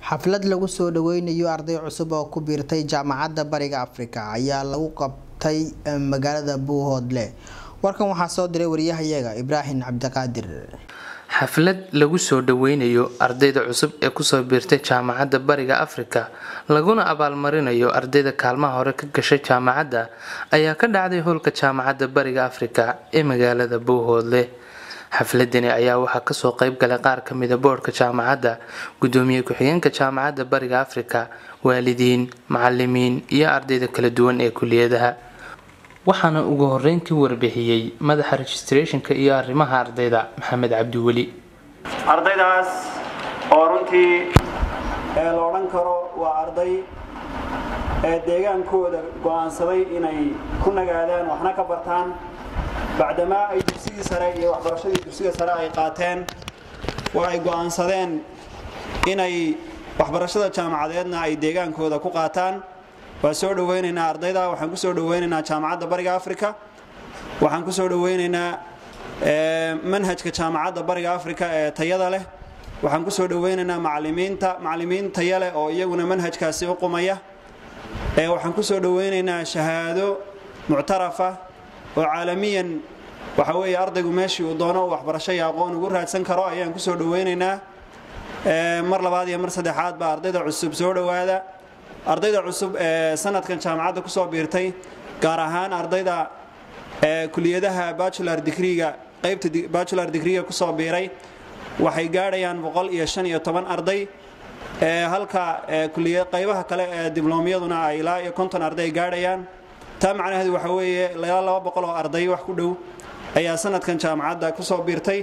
xaflad lagu soo dhaweynayo arday cusub oo ku biirtay jaamacadda bariga afrika ayaa lagu qabtay magaalada buuhoodle warkan waxaa soo diray wariyahayaga ibraahim cabdiqaadir xaflad lagu soo dhaweynayo ardayda cusub ee kusoo biirtay jaamacadda bariga afrika laguna abaalmarinayo ardayda kaalmaha hore ka gashay jaamacadda ayaa ka dhacday howlka jaamacadda bariga afrika ee magaalada buuhoodle xafladani ayaa waxaa kasoo qeyb galay qaar kamida boodhka jaamacadda gudoomiye ku-xigeenka jaamacadda bariga afrika waalidiin macalimiin iyo ardayda kala duwan ee kuliyadaha waxaana ugu horeyn ka warbixiyey madaxa registrationka iyo arrimaha ardayda maxamed cabdiweli ardaydaas oo runtii ee la odhan karo waa arday ee deegaankooda go'aansaday inay ku nagaadaan waxna ka bartaan bacdamaa ay dugsigii sare iyo waxbarashadii dugsiga sare ay qaateen oo ay go'aansadeen inay waxbarashada jaamacadeedna ay deegaankooda ku qaataan waa soo dhaweynaynaa ardayda waxaan ku soo dhaweynaynaa jaamacadda bariga afrika waxaan ku soo dhaweynaynaa manhajka jaamacadda bariga afrika ee tayada leh waxaan ku soo dhaweynaynaa macalimiinta macalimiin taya leh oo iyaguna manhajkaasi u qumaya waxaan ku soo dhaweynaynaa shahaado muctarafa oo caalamiyan waxa weeye ardaygu meeshii uu doono waxbarasho iyo aqoon ugu raadsan karo ayaan ku soo dhaweynaynaa mar labaad iyo mar saddexaad baa ardayda cusub soo dhowaada ardayda cusub ee sanadkan jaamacadda kusoo biirtay gaar ahaan ardayda kuliyadaha bachular digriga qaybta bachular digriga kusoo biiray waxay gaadhayaan boqol iyo shan iyo toban arday halka qaybaha kale ee dibloomyaduna ay ilaa iyo konton arday gaadhayaan taa macnaheedu waxa weeye ilaa laba boqol oo arday wax ku dhow ayaa sanadkan jaamacadda kusoo biirtay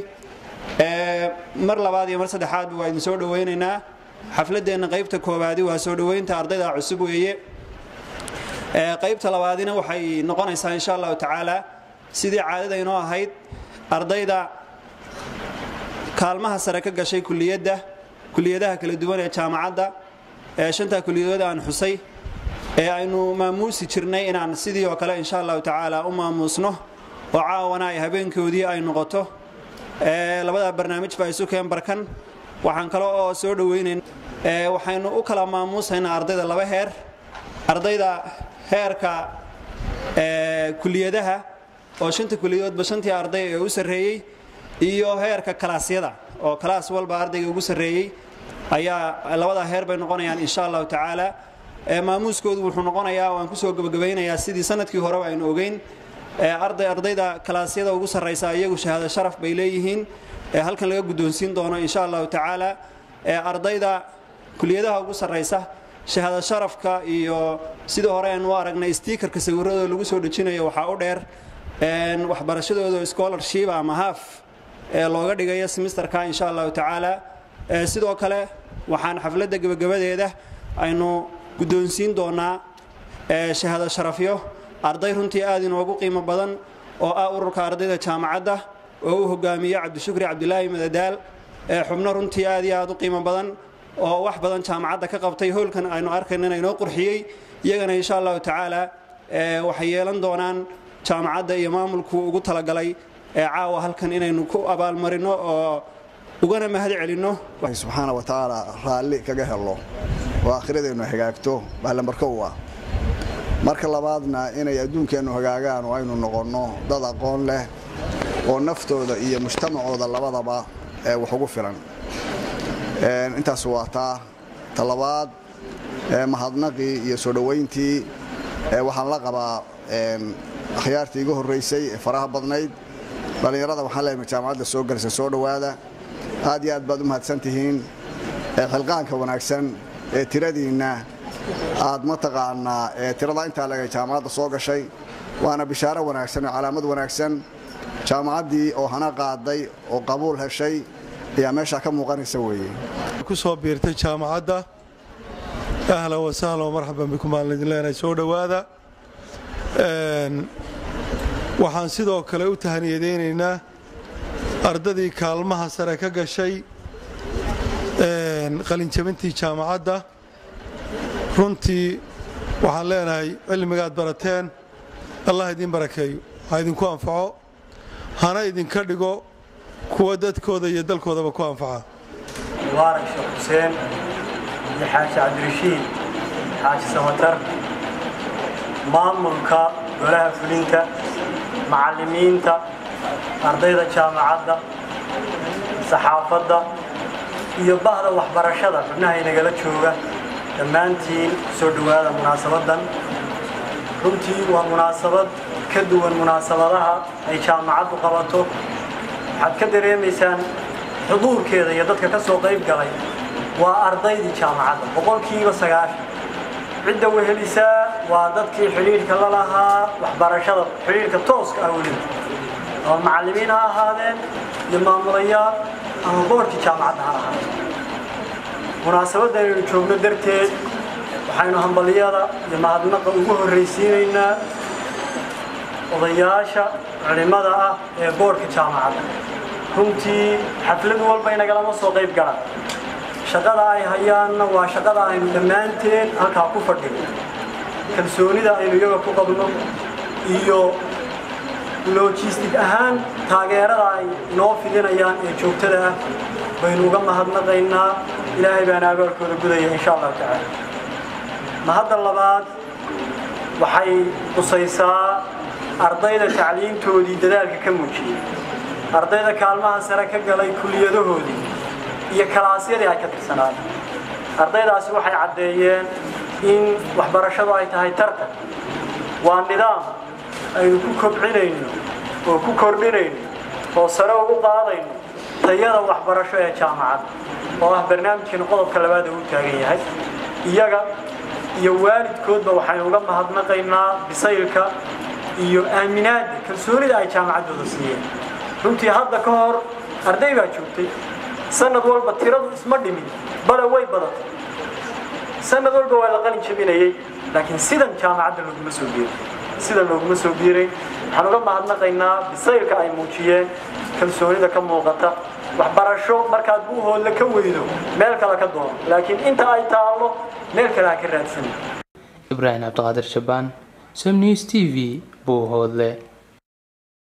mar labaad iyo mar saddexaadba waa idin soo dhaweynaynaa xafladeenna qaybta koowaadi waa soo dhoweynta ardayda cusub weeye qaybta labaadina waxay noqonaysaa insha allahu tacaala sidii caadada inoo ahayd ardayda kaalmaha sare ka gashay kuliyadda kuliyadaha kala duwan ee jaamacadda ee shantaa kuliyadood aan xusay ee aynu maamuusi jirnay inaan sidii oo kale insha allahu tacaala u maamuusno oo caawana ay habeenkoodii ay noqoto labada barnaamij baa isu keen barkan waxaan kale oo soo dhaweynayn waxaynu u kala maamuusaynaa ardayda laba heer ardayda heerka kuliyadaha oo shanta kuliyadoodba shantii arday ee u sarreeyey iyo heerka kalaasyada oo kalaas walba ardayga ugu sarreeyey ayaa labada heer bay noqonayaan insha allahu tacaala maamuuskoodu wuxuu noqonayaa waan kusoo gabagabaynayaa sidii sanadkii horeba aynu ogeyn arday ardayda kalaasyada ugu sarraysa iyagu shahaado sharaf bay leeyihiin halkan laga guddoonsiin doono insha allahu tacaala ardayda kuliyadaha ugu sarraysa shahaado sharafka iyo sidii hore aynu u aragnay stiikarka sawiradooda lagu soo dhejinayo waxaa u dheer waxbarashadooda scholarship ama haaf ee looga dhigayo semisterka insha allahu tacaala sidoo kale waxaan xafladda gebagabadeeda aynu guddoonsiin doonaa shahaado sharafyo arday runtii aad inoogu qiimo badan oo ah ururka ardayda jaamacadda oo u hogaamiye cabdishukri cabdilaahi madadaal xubno runtii aad iyo aad u qiimo badan oo wax badan jaamacadda ka qabtay howlkan aynu arkaynan inoo qurxiyey iyagana insha allahu tacaala waxay yeelan doonaan jaamacadda iyo maamulku ugu talagalay caawa halkan inaynu ku abaalmarino oo ugana mahad celinno subxaana wa tacaala raalli kaga helo oo aakhiradeennu hagaagto baalambarkow ah marka labaadna inay adduunkeennu hagaagaan oo aynu noqonno dad aqoon leh oo naftooda iyo mujtamacooda labadaba wax ugu filan intaas waa taa talabaad mahadnaqii iyo soo dhowayntii waxaan la qabaa akhyaartii iga horraysay ee faraha badnayd dhallinyarada waxaan leeyahay jaamacadda soo galisa soo dhowaada aad iyo aad baad u mahadsan tihiin xilqaanka wanaagsan ee tiradiinna aad mataqaanaa tirada intaa lega jaamacadda soo gashay waana bishaaro wanaagsan oo calaamad wanaagsan jaamacaddii oo hana qaaday oo qabuul heshay ayaa meeshaa ka muuqanaysa weeye ku soo biirtay jaamacadda ahlan wasahlan wa marxaban bikum aan idin leenahay soo dhowaada waxaan sidoo kale u tahaniyadaynaynaa ardadii kaalmaha sare ka gashay qalinjabintii jaamacadda runtii waxaan leenahay cilmigaad barateen allah idiin barakeeyo ha idinku anfaco hana idinka dhigo kuwa dadkooda iyo dalkoodaba ku anfaca mubaarak sheekh xuseen iyo xaaji cabdirashiid xaaji samatar maamulka golaha fulinta macallimiinta ardayda jaamacadda saxaafadda iyo bahda waxbarashada xubnaha inagala jooga dhammaantiin kusoo dhowaada munaasabaddan runtii waa munaasabad ka duwan munaasabadaha ay jaamacaddu qabato waxaad ka dareemaysaan xuduurkeeda iyo dadka ka soo qayb galay waa ardaydii jaamacadda boqolkiiba sagaashan cidda wehelisaa waa dadkii xidhiidhka la lahaa waxbarashada xidhiidhka tooska ah weliba ama macallimiin ha ahaadeen iyo maamulayaal ama boorkii jaamacadda ha ahaadeen munaasabadda aynu joogno darteed waxaynu hambaliyada iyo mahadnaqa ugu horraysiinaynaa odayaasha culimmada ah ee boorka jaamacadda runtii xaflad walba inagalama soo qayb galaan shaqada ay hayaanna waa shaqada aynu dhammaanteen halkaa ku fadhino kalsoonida aynu iyaga ku qabno iyo logistic ahaan taageerada ay inoo fidinayaan ee joogtada ah baynu uga mahadnaqaynaa ilaahay baana abaalkooda gudaya insha allahu tacaala mahadda labaad waxay qusaysaa ardayda tacliintoodii dadaalka ka muujiyey ardayda kaalmaha sare ka galay kuliyadahoodii iyo kalaasyadii ay ka tirsanaadeen ardaydaasi waxay caddeeyeen in waxbarashadu ay tahay tartan waa nidaam aynu ku kobcinayno oo ku kordhinayno oo sare ugu qaadayno tayada waxbarasho ee jaamacadda oo ah barnaamijkan qodobka labaad uu taagan yahay iyaga iyo waalidkoodba waxaynu uga mahadnaqaynaa bisaylka iyo aaminaadda kalsoonida ay jaamacaddooda siiyeen runtii hadda ka hor arday baa joogtay sanad walba tiradu isma dhimin bale way badatay sanad walba waa la qalin jabinayay laakiin sidan jaamacadda looguma soo biiray sidan looguma soo biiray waxaan uga mahadnaqaynaa bisaylka ay muujiyeen kalsoonida ka muuqata waxbarasho markaad buuhoodla ka weydo meel kale ka doono laakiin inta ay taallo meel kale ha ka raadsan ibraahim cabdiqaadir shabaan som news t v buuhoodle